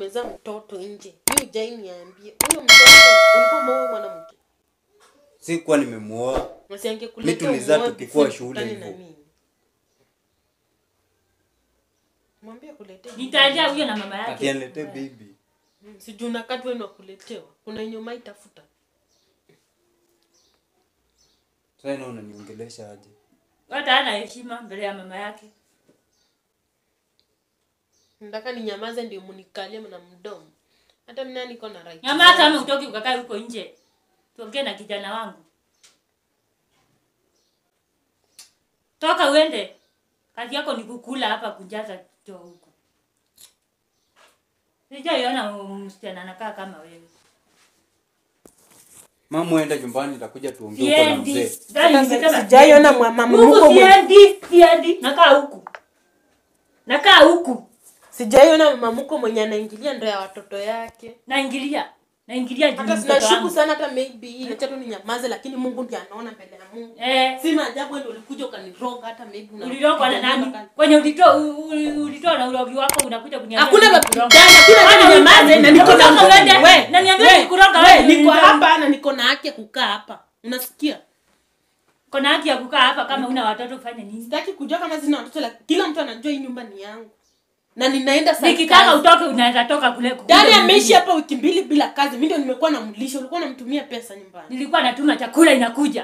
umezaa mtoto nje mi ujai niambie huyo mtoto ulikuwa umeoa mwanamke sikuwa nimemuoa nasiangekuletea Mi tulizaa umuoe tukikuwa before shule tukutane na hivyo. mimi. mwambie akuletee Nitaendea huyo na mama yake. akianilete bibi Mm, sijui unakati wenu wakuletewa kuna yenye umaitafuta sasa na unaniongelesha aje Hata hana heshima mbele ya mama yake. nataka ninyamaze ndio munikalie na mdomo hata mina niko na right Nyamaza ama utoki ukakaa huko nje. Tuongee na kijana wangu. Toka uende. Kazi yako ni kukula hapa kujaza choo huko. Sijaiona msichana anakaa kama wewe. mama uenda nyumbani nitakuja tuongee huko na Siendi. mzee Gari Sasa nimesema sijaiona siendi. mwa- mama Huku mkwe mwe- siendi, siendi. Nakaa huku. Nakaa huku. sijaiona mamuko mwenye anaingilia ndo ya watoto yake Naingilia. Naingilia juu hata mtoto sinashuku wangu. sana hata maybe hii acha tu ninyamaze lakini mungu ndiye anaona mbele ya mungu Eh, si maajabu ndio ulikuja ukaniroga hata maybe una- ulirogwa na nani? Kwenye ulitoa u- u- ulitoa na urogi wako unakuja kuniambia. hakuna mimi babu kuroga. gani hakuna Kwani hata ninyamaze na niko na Kuroga mtoto. uende? We, Na niambie we, nikuroga we, wewe, niko ndio. hapa na niko na haki ya kukaa hapa unasikia Kona haki ya kukaa hapa kama una watoto ufanye nini? sitaki kujua kama sina watoto lakini kila mtu anajua hii nyumba ni yangu na ninaenda saa Nikitaka kazi. utoke unaweza toka kule. kule dani mwingine. ameishi hapa wiki mbili bila kazi mi ndio nimekuwa namlisha ulikuwa namtumia pesa nyumbani Nilikuwa natuma chakula inakuja.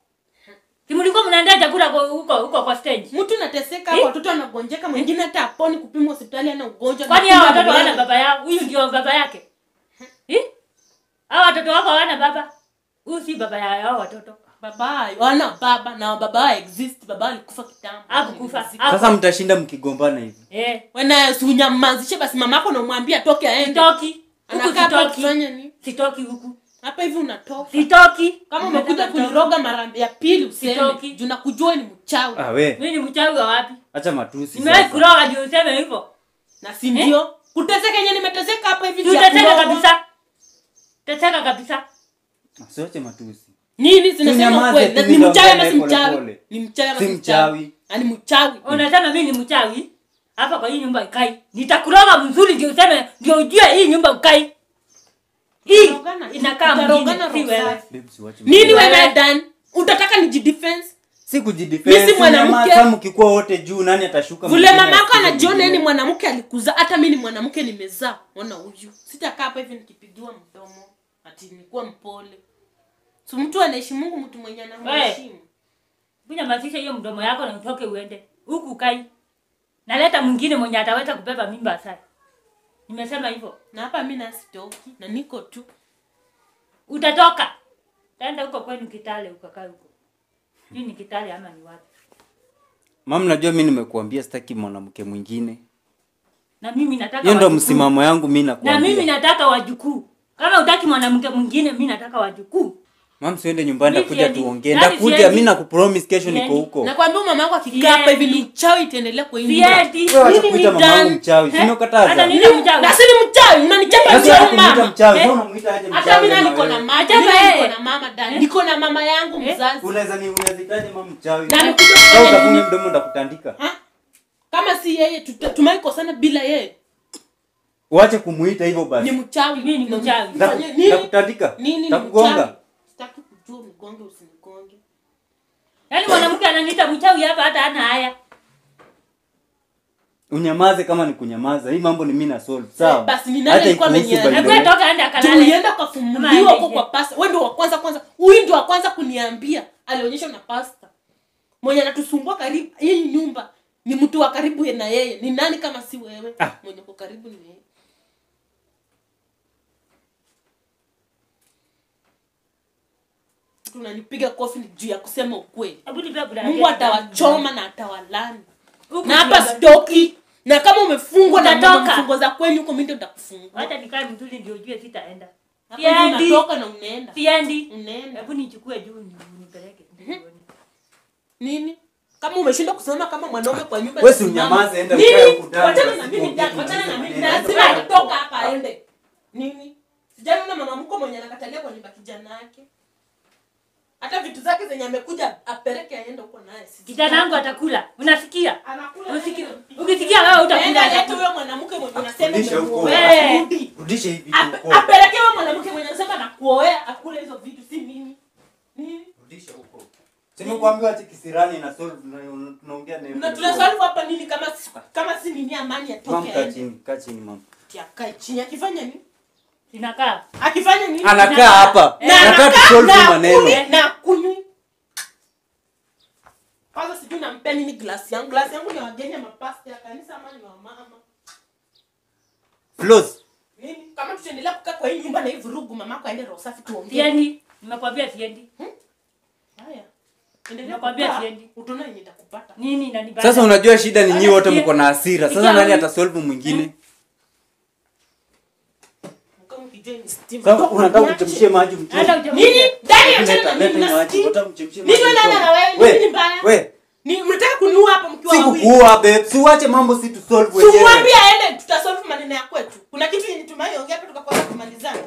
Si mlikuwa mnaandaa chakula kwa- huko huko kwa stage. mtu nateseka hapa watoto anagonjeka mwingine hata aponi kupimwa hospitali ana ugonjwa Kwani na hao kumbe watoto hawana amelala. baba yao? Huyu ndio baba yake. Eh? Hao watoto wako hawana baba? Huyu si baba ya hao watoto. baba wana baba na baba exist baba alikufa kitambo Hakukufa. sasa mtashinda mkigombana hivi Eh. wewe usinyamazishe basi mamako namwambia toke aende Sitoki. Huku anakaa hapa sitoki. kufanya nini Sitoki huku. hapa hivi unatoka Sitoki. kama umekuja Nataka toka. kuniroga mara ya pili useme Sitoki. juu nakujua ni mchawi ah we Mimi ni mchawi wa wapi? acha matusi Nimewahi sasa. kuroga juu useme hivyo. na si ndio kuteseka yenye nimeteseka hapa hivi vya Tutateka kurogwa. kabisa. Teteka kabisa. Usiache matusi nini zinasema Tunyamaze kweli tu, Na ni mimi mchawi ama si pole mchawi pole. ni mchawi ama Si si mchawi. mchawi Ah, ni mchawi Unasema mimi ni mchawi. Hapa kwa hii nyumba ikai. Nitakuroga mzuri ndio useme ndio ujue hii nyumba ukai. Hii Tutarogana. inakaa Tutarogana mwingine si roho wewe. safi. Babe, usiwache nini matusi. wewe dan utataka nijidefense si Mi si kujidefend mwanamke. kama mkikuwa wote juu nani atashuka vule mwingine mamako ashuke anajiona yeye ni mwingine? mwanamke alikuzaa hata mi ni mwanamke nimezaa ona huyu sitakaa hapa hivi nikipigiwa mdomo ati nikuwa mpole so mtu anaishi mungu mtu mwenye anamheshimu Kunyamazisha hiyo mdomo yako na utoke uende. Huku ukai. Naleta mwingine mwenye ataweza kubeba mimba sasa. Nimesema hivyo. na hapa mi nasitoki na niko tu Utatoka. Taenda huko kwenu Kitale ukakaa huko. Hii ni Kitale ama ni wapi? Mama, najua mi nimekuambia sitaki mwanamke mwingine Na mimi nataka hiyo ndo wajukuu. msimamo yangu mi Na nakuambia mimi nataka wajukuu. Kama utaki mwanamke mwingine, mimi nataka wajukuu. Mam, siende nyumbani, Mi ndakuja siendi. tuongee. Yaani Ndakuja, siendi. mi nakupromise kesho niko Siendi. huko. nakwambia mama yako akikaa hapa hivi ni uchawi itaendelea kwa hii nyumba. Siendi. Wewe wacha Nini kuita ni mamangu done? mchawi, si Eh? nimekataza? Hata nini Ni- mchawi? na si ni mchawi unanichapa Sasa ndio wacha kumuita mama mchawi, Eh? sasa unamuita aje hata mchawi mi na kama niko na wewe? mama Achapa mimi yeye. niko na mama dani niko na mama yangu Eh? mzazi Unaweza ni unawezitaje mama mchawi? Na amekuja Sasa kufanya utafunga nini? mdomo ndakutandika. Ha? kama si yeye tuta- tumaikosana bila yeye Uache kumuita hivyo ni basi. mchawi Mimi ni mchawi. Ndaku- Nifanyie nini? Ndakutandika. nini ni Ndakugonga. mchawi sitaki kujua unigonge usinigonge Yaani mwanamke ananiita mchawi hapa hata hana haya. Unyamaze kama ni kunyamaza. Hii mambo ni mimi na solve. Sawa? basi ni nani Hata alikuwa ikuhusu ameniambia? by the Hebu way. toka aende akalale. tulienda Ama ukafumuliwa aende huko nje. kwa pasta wewe ndio wa kwanza kwanza huyu ndio wa kwanza kuniambia alionyeshwa na pasta mwenye anatusumbua karibu hii nyumba ni mtu wa karibu na yeye ni nani kama si wewe Ah. mwenye uko karibu ni yeye tunanipiga kofi ni juu ya kusema ukweli Hebu nipe buda mungu yake. atawachoma na atawalani Huku na hapa ndio- stoki na kama umefungwa na Utatoka. mambo mfungo za kwenu huko mimi ndio nitakufungua Wacha nikae mzuri ndio ujue sitaenda. Hapa hivi Siendi. unatoka na unaenda Siendi. unaenda Hebu nichukue juu ni- nipeleke. nini kama umeshindwa kusimama kama mwanaume kwa nyumba Wewe si simama. unyamaze, enda Nini? ukae huku ndani, Wachana basi na mimi tuongee, ndani, wachana na mimi tuongee. ndani. Lazima atoka hapa aende nini sijaona mama mko mwenye anakatalia kwa nyumba kijana yake hata vitu zake zake zenye amekuja apeleke aende huko naye sisi. kijana wangu atakula unasikia Anakula Usiki- naye. ukisikia wewe utakula Enda leta atakula. huyo mwanamke mwenye unasema Rudisha huko. umemuoa. Eh. Rudi. rudishe hivi vitu Ape- huko. apeleke huyo mwanamke mwenye unasema nakuoea akule hizo vitu si mimi. Nini? rudisha huko simekuambia ati kisirani na solve na tunaongea na Na tunasolve hapa nini kama si- kama si nini amani mama atoke kaa aende. chini kaa chini mama Ati akae chini akifanya nini? Inakaa. Akifanya nini? anakaa hapa Eh. Na nataka anakaa tusolve na maneno kunywi- na kunywi. Kwanza sijui nampea nini glasi yangu. Glasi yangu ni ya wageni ya mapasta ya kanisa ama ni wa mama. Flows. Nini? Kama tutaendelea kukaa kwa hii nyumba na hii vurugu mamako aende roho safi tuongee. Siendi. Nimekwambia siendi. Haya. Endelea Nakwambia kukaa, siendi. Utaona yenye itakupata. Nini inanibana? sasa unajua shida ni nyinyi wote Sikia- mko na hasira sasa sikia nani huyu- atasolve mwingine Kama ukijua ni stima. sasa Toka unataka niache. kuchemshia maji mtu Hata uchemshe. Nini? Ndani ya Leta- chana na leta mimi hii na maji, stima. unataka kumchemshia Mimi maji nani mtu. na wewe? We, Nini ni mbaya? we, Ni mnataka kuniua hapa mkiwa si wawili. kukuua babe si uache mambo si tusolve wenyewe Tumwambie aende tutasolve maneno ya kwetu. Kuna kitu yenye tumeongea hapa tukakosa kumalizana.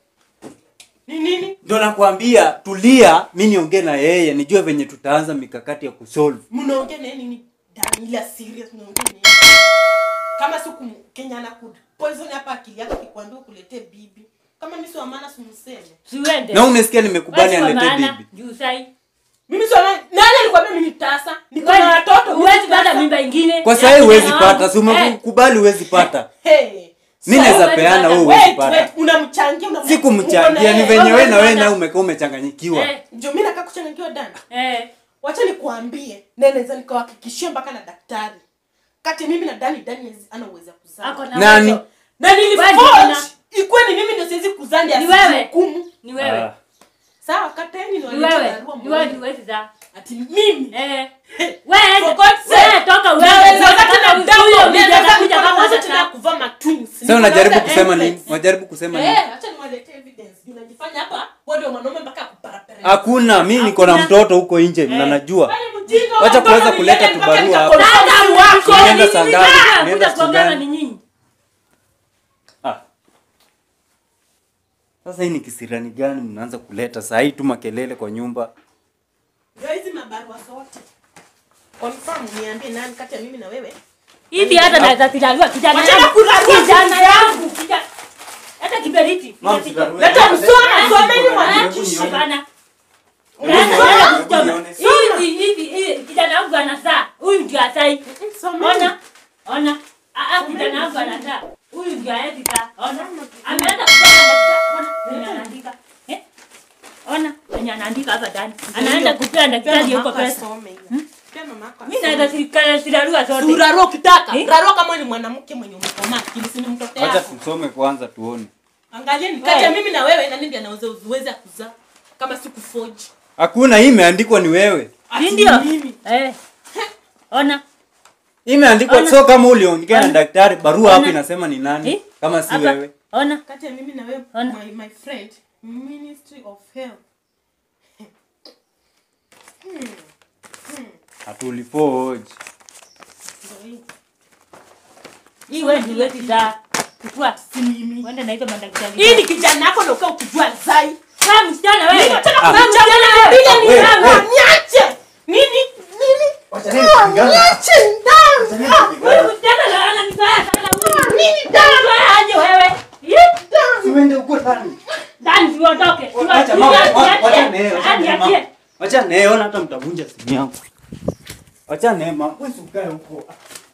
Ni nini? ndio nakwambia tulia mi niongee na yeye nijue venye tutaanza mikakati ya kusolve Mnaongea na yeye nini? Dani ila serious mnaongea na yeye. Kama si Kenya na kud. Poison hapa akili yako kikwambia kuletee bibi. Kama mimi si wa maana simseme. Siuende. na umesikia nimekubali Wewe si wa aletee maana, bibi Juu sai. Mimi si wa maana. Nani alikwambia mimi ni tasa? Niko na watoto. mimi Huwezi si pata tasa. mimba ingine. kwa Ya sahii huwezi kijana wangu. pata si Eh, umekubali huwezi pata Hey. mi So, naweza huwezi peana pata. wewe huwezi Wait, pata wait, unamchangia unam- si kumchangia ni uko na venye yeye. wewe na wewe Huwezi nawe pata. umekaa umechanganyikiwa eh, Ndio mimi nakaa kuchanganyikiwa Dani. eh. wacha nikuambie na naweza nikawahakikishia mpaka na daktari kati mimi na dani dani hawezi- ana uwezo wa Ako kuzaa na Nani? uwezo. na Wewe niliforge ndio ikuwe ni mimi ndio siwezi kuzaa ndio Ni wewe. asihukumu Ni wewe. Ah. sawa kateni Ni wewe. Ni wewe ni huwezi zaa. ati mimi Eh. Wewe, For God's wewe sake. toka uende. Naweza Toka tena kama damu, huyo naweza mjinga atakuja kuja kama kwanza hata tena kuvaa matwins sasa unajaribu Niko na kusema evidence. nini unajaribu kusema nini eh acha niwaletee evidence unajifanya hapa wewe ndio mwanaume mpaka kuparapara hakuna mi niko na Hakuna. mtoto huko nje na najua Wewe mjinga, Wacha watoto kuanza ni kuleta yeye mpaka tubarua nikakonfirm hapa. si wako. Tunaenda Nini saa ni ngapi? nini? Tunaenda Kuja siku kuongana gani? ni nyinyi. Ah. sasa hii ni kisirani gani mnaanza kuleta saa hii tu makelele kwa nyumba Ndio hizi mabarua zote confirm niambie nani kati ya mimi na wewe hivi hata naweza kujaliwa kijana Wachana yangu. kurarua kijana vitu yangu kijana- hata kiberiti Mama, Kiberiti. sitarudi. Leta msoma, someni Eh, mwandishi. hapana. Hebu Yaani, nione, wewe hebu usome. nione. hivi hivi hivi kijana wangu anazaa huyu ndio asai Someni. ona ona Ah, ah, kijana wangu anazaa huyu ndio aezi zaa ona ameanza kusema daktari ona venye anaandika Eh? ona venye anaandika hapa ndani anaanza kupea daktari Pia huko mamako pesa asome hiyo. Pia mamako mi asome. naweza sirikana sirarua zote Urarua ukitaka Eh? rarua kama ni mwanamke mwenye umekomaa akili si ni mtoto wacha yako tusome kwanza tuone angalieni kati ya Eh. mimi na wewe nani ndiye anaweza uweza kuzaa kama si kufoji hakuna hii imeandikwa ni wewe Ati Si ndio mimi. Eh. ona Hii imeandikwa Ona. so kama uliongea na Ona. daktari barua hapo Ona. inasema ni nani Eh? kama si Hapa. wewe ona kati ya mimi na wewe Ona. my, my friend ministry of health hatulipoji Ndio hii. hii wewe ndio huwezi zaa chukua si mimi uende na hizo madaktari hii ni kijana yako ndio ukaa ukijua zai kama msichana wewe Mimi nataka Ah. kuchana na bila ni wewe, nani wewe. niache nini nini Wacha nini Ah, kupigana? niache ndani Ah, Huyu msichana ndo ananibaya sana huyu. nini ndani Wewe aje wewe Ih, Usiende huko ndani. ndani tuondoke Acha mama, wa- wacha naye, wacha naye mama. niachie Wacha naye, ona hata mtavunja simu yangu. Wacha naye mama, wewe si ukae huko.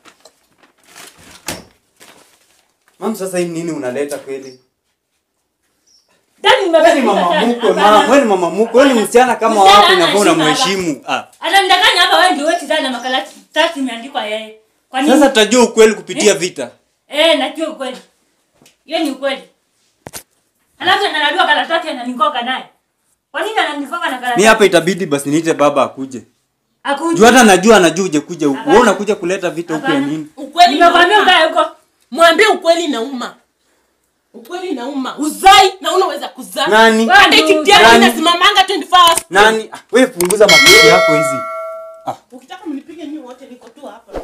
Mam, sasa hii nini unaleta kweli? ndani Wewe ni mama mkwe, mama, wewe ni mama mkwe, wewe ni msichana kama Msichana wako unafaa hana unamheshimu. Ah. ananidanganya hapa wewe ndio wewe sana na makaratasi imeandikwa yeye kwa nini Sasa tutajua ukweli kupitia vita. eh najua ukweli hiyo ni ukweli alafu ananadua karatasi ananikoka naye kwa nini ananikoka na Mi karatasi hapa itabidi basi niite baba akuje. akuje Juu hata najua anajua uje kuja huku. Hapana. Wewe unakuja kuleta vita huku ya Hapana. nini? ukweli nimekwambia inauma. ukae huko mwambie ukweli inauma ukweli inauma uzai na unaweza kuzaa Nani? Wewe hata ndio- ikitia Nani? inasimamanga 24 hours Nani? Ah, Wewe punguza makelele yako hizi. ukitaka mnipige nyinyi wote niko tu hapa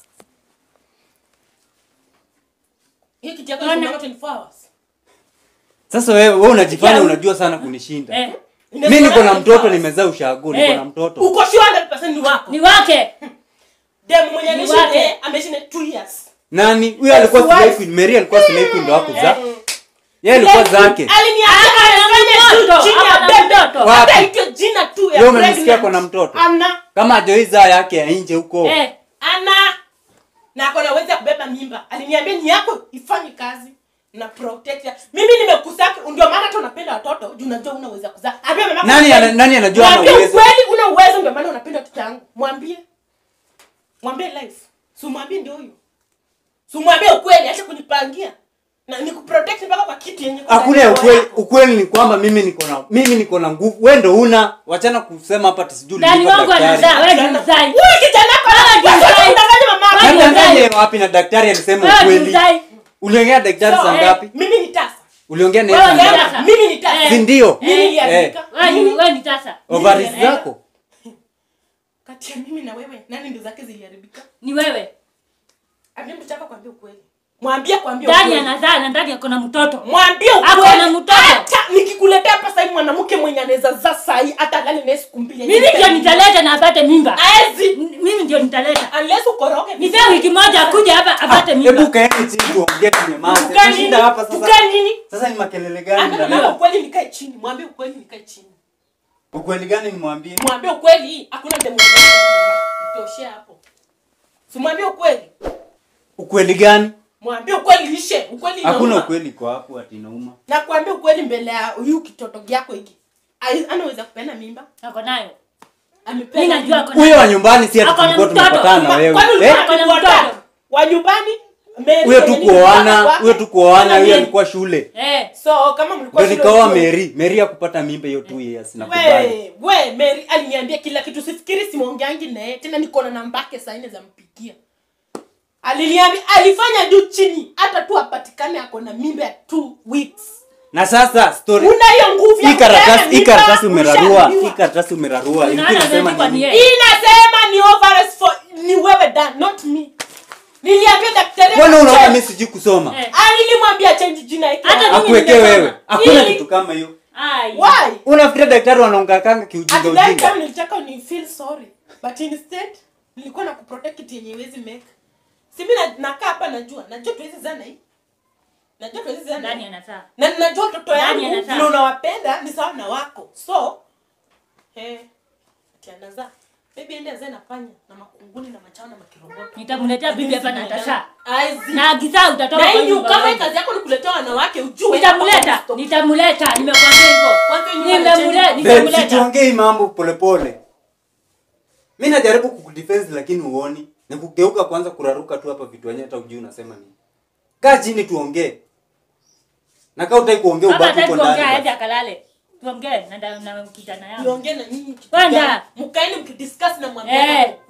hiyo kitu yako Ona. inasimamanga 24 hours Sasa wewe wewe unajifanya Sikia. unajua sana kunishinda. eh mi niko na mtoto nimezaa ushago niko Eh. na mtoto uko sure 100% ni wako ni wake dem mwenye Ni anaishi wake. naye ameishi naye 2 years nani huyo alikuwa Yes, wife. slave queen mary alikuwa slave queen ndo hakuzaa Mm. yeye alikuwa Slave zake queen. Aliniambia Ako na anafanya mtoto, tu chini ya ako na bebe. mtoto. Hata Wapi? aitwe jina tu ya Leo umemsikia pregnant. ako na mtoto? ana kama ajoizaa yake ya nje huko Eh, ana na ako na uwezo ya kubeba mimba aliniambia ni yako ifanye kazi na protect ya. mimi nimekusaka ndio maana hata unapenda watoto juu unajua una uwezo ya kuzaa ambia mama Nani ukweli. ana- nani anajua ana Mwambie uwezo? ukweli una uwezo ndio maana unapenda watoto yangu mwambie mwambie life si mwambie ndio huyo si mwambie ukweli acha kunipangia na nikuprotect mpaka kwa kitu yenye kwa hakuna ya ndani ukweli yako. ukweli ni kwamba mimi niko na mimi niko na nguvu wewe ndo una wachana kusema hapa ati sijui ndani ulilipa wangu daktari anazaa wewe ndio mzai Huyu kijana ako na Wewe ndio pesa, mzai. unadanganya mama Wewe ndio Nadanganya mzai. wapi na daktari alisema wewe ndio ukweli mzai uliongea daktari So, saa eh, ngapi mimi ni tasa uliongea naye Wewe saa ongea ngapi na- mimi ni tasa Eh. si ndio mimi Eh. niliandika wewe ni Mimi- wewe ni tasa ovaries Eh. zako kati ya mimi na wewe nani ndo zake ziliharibika ni wewe ambia mtu chako kwambia ukweli mwambie kwambia ndani ukweli anazaa na ndani ako na mtoto mwambie Ako ukweli na mtoto. hata nikikuletea hapa sahii mwanamke mwenye anaweza zaa sahii hata lali naye siku mbili mimi ndio nitaleta na apate mimba aezi M- mimi ndio nitaleta unless ukoroge nipe wiki moja akuja hapa apate hebu mimba kaeni chini tuongee tunyamaze Tukae nini? Tunashinda hapa sasa Tukae nini sasa ni makelele gani Ambia mnaleta? mama ukweli nikae chini mwambie ukweli nikae chini ukweli gani nimwambie mwambie ukweli hakuna demu itoshe hapo simwambie ukweli ukweli gani mwambie ukweli ishe ukweli hakuna inauma. ukweli kwa hapo ati inauma na kuambia ukweli mbele ya huyu kitoto yako hiki Ai- anaweza kupenda mimba ako nayo amependa mimi najua mimba. ako huyo wa nayo nyumbani si ati Ako na tulikuwa mtoto. tumepatana na Ma- wewe kwani ulikuwa Eh? Ako na unatufuata? mtoto. wa nyumbani Mary huyo mwenye tu nilikuwa kuoana kwake. huyo tu kuoana Ana huyo nini? alikuwa shule eh so kama mlikuwa ndio shule nikaoa ujue- Mary Mary akupata mimba hiyo 2 years nakubali we we Mary aliniambia kila kitu sifikiri simwongeangi naye tena niko na nambake saa nne za mpigia aliniambia alifanya juu chini hata tu apatikane ako na mimba ya two weeks na sasa story una hiyo nguvu ya hii karatasi kupeana hii mimba, karatasi umerarua ushaambiwa. hii karatasi umerarua ilikuwa Unaona inasema imeandikwa ni nini yeye. inasema ni ovaries for ni wewe dan not me niliambia daktari mbona unaona change. mimi sijui kusoma Eh. Ah, nilimwambia change jina yake Hata mimi akuwekee nimesoma. wewe hakuna Ili- kitu kama hiyo ai why unafikiria daktari wanaongakanga kiujinga at that ujinga time nilitaka ni feel sorry but instead nilikuwa na kuprotect kitu yenye iwezi make si mimi na- nakaa hapa najua najua tuwezi zana hii najua tuwezi zana ndani hii. anazaa na najua watoto Nani yangu anazaa? vile unawapenda ni sawa na wako so eh ati anazaa maybe ende azae na panya na makunguni na machao na makiroboto nitamletea bibi hapa na atasha Aizi. na agizaa utatoka na kwa hii nyumba kama hii yangu. kazi yako ni kuletea wanawake ujue nitamleta nitamleta nimekwambia hivyo Kwanza hiyo nyumba Nimemle- inachange. Babe, nitamleta situongee hii mambo polepole mi najaribu kukudefense lakini uoni ni kugeuka kwanza kuraruka tu hapa vitu wenyewe hata ujui unasema nini kaa chini tuongee na kaa utai kuongea kama ubaki hataki uko kuongea ndani aje basi. akalale tuongee na nda- na kijana yangu niongee na nyinyi kitu Kwenda. gani? mkaeni mkidiscuss na mwambie Eh.